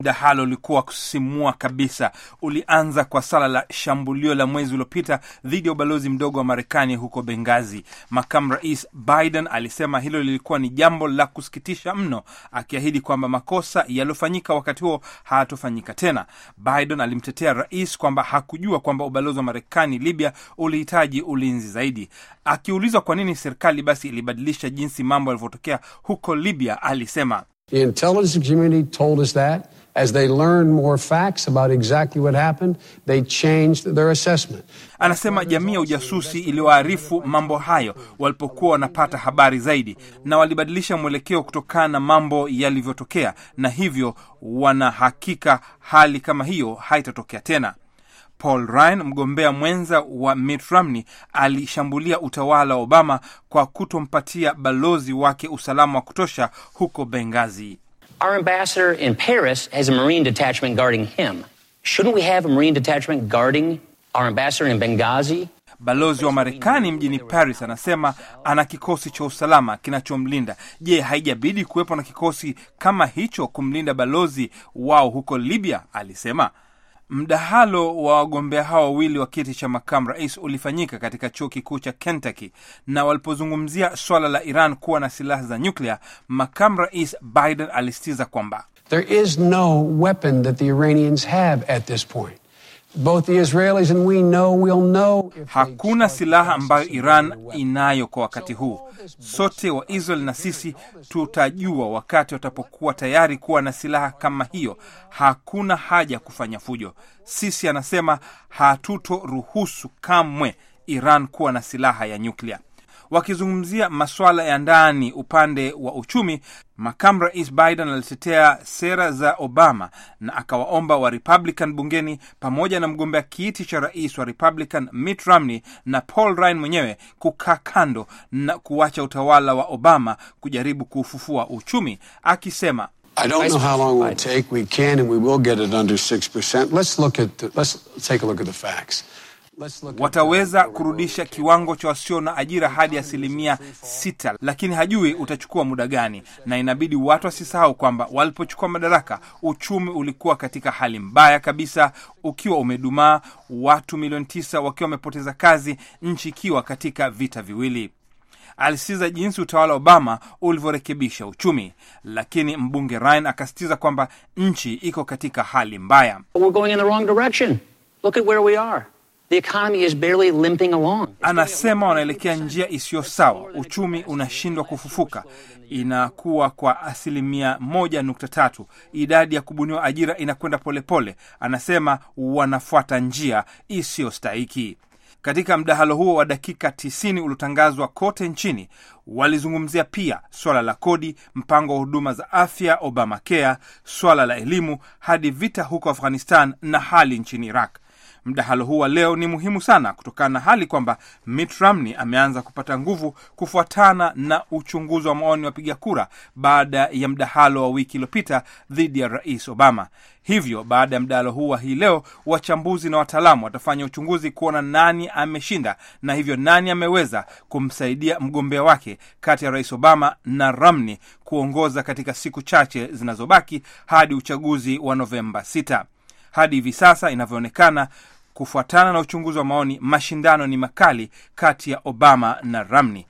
Mdahalo ulikuwa wa kusisimua kabisa. Ulianza kwa sala la shambulio la mwezi uliopita dhidi ya ubalozi mdogo wa Marekani huko Bengazi. Makamu Rais Biden alisema hilo lilikuwa ni jambo la kusikitisha mno, akiahidi kwamba makosa yaliyofanyika wakati huo hayatofanyika tena. Biden alimtetea rais kwamba hakujua kwamba ubalozi wa Marekani Libya ulihitaji ulinzi zaidi. Akiulizwa kwa nini serikali basi ilibadilisha jinsi mambo yalivyotokea huko Libya, alisema The intelligence community told us that. As they learned more facts about exactly what happened, they changed their assessment. Anasema jamii ya ujasusi iliwaarifu mambo hayo walipokuwa wanapata habari zaidi, na walibadilisha mwelekeo kutokana na mambo yalivyotokea, na hivyo wanahakika hali kama hiyo haitatokea tena. Paul Ryan, mgombea mwenza wa Mitt Romney, alishambulia utawala wa Obama kwa kutompatia balozi wake usalama wa kutosha huko Benghazi. Our ambassador in Paris has a Marine detachment guarding him. Shouldn't we have a Marine detachment guarding our ambassador in Benghazi? Balozi wa Marekani mjini Paris anasema ana kikosi cha usalama kinachomlinda. Je, haijabidi kuwepo na kikosi kama hicho kumlinda balozi wao huko Libya? Alisema. Mdahalo wa wagombea hao wawili wa kiti cha makamu rais ulifanyika katika chuo kikuu cha Kentucky, na walipozungumzia swala la Iran kuwa na silaha za nyuklia, makamu rais Biden alisitiza kwamba There is no weapon that the Iranians have at this point. Both the Israelis and we know we'll know if they hakuna start silaha ambayo processing Iran nuclear weapons. inayo kwa wakati huu. Sote wa Israel na sisi tutajua wakati watapokuwa tayari kuwa na silaha kama hiyo. Hakuna haja ya kufanya fujo. Sisi, anasema, hatutoruhusu kamwe Iran kuwa na silaha ya nyuklia. Wakizungumzia masuala ya ndani upande wa uchumi, makamu rais Biden alitetea sera za Obama na akawaomba wa Republican bungeni pamoja na mgombea kiti cha rais wa Republican Mitt Romney na Paul Ryan mwenyewe kukaa kando na kuacha utawala wa Obama kujaribu kuufufua uchumi, akisema I don't know how long it will take. We can and we will get it under 6%. Let's look at the, let's take a look at the facts. Let's look at wataweza kurudisha kiwango cha wasio na ajira hadi asilimia sita, lakini hajui utachukua muda gani, na inabidi watu wasisahau kwamba walipochukua madaraka uchumi ulikuwa katika hali mbaya kabisa, ukiwa umedumaa, watu milioni tisa wakiwa wamepoteza kazi, nchi ikiwa katika vita viwili. Alisitiza jinsi utawala wa Obama ulivyorekebisha uchumi, lakini mbunge Ryan akasitiza kwamba nchi iko katika hali mbaya. But we're going in the wrong direction. Look at where we are. The economy is barely limping along. Anasema wanaelekea njia isiyo sawa, uchumi unashindwa kufufuka, inakuwa kwa asilimia moja nukta tatu. Idadi ya kubuniwa ajira inakwenda polepole. Anasema wanafuata njia isiyostahiki. Katika mdahalo huo wa dakika 90 uliotangazwa kote nchini, walizungumzia pia swala la kodi, mpango wa huduma za afya Obamacare, swala la elimu, hadi vita huko Afghanistan na hali nchini Iraq. Mdahalo huu wa leo ni muhimu sana kutokana na hali kwamba Mitt Romney ameanza kupata nguvu kufuatana na uchunguzi wa maoni wapiga kura baada ya mdahalo wa wiki iliyopita dhidi ya Rais Obama. Hivyo baada ya mdahalo huu wa hii leo, wachambuzi na wataalamu watafanya uchunguzi kuona nani ameshinda na hivyo nani ameweza kumsaidia mgombea wake kati ya Rais Obama na Romney kuongoza katika siku chache zinazobaki hadi uchaguzi wa Novemba 6. Hadi hivi sasa inavyoonekana, kufuatana na uchunguzi wa maoni, mashindano ni makali kati ya Obama na Romney.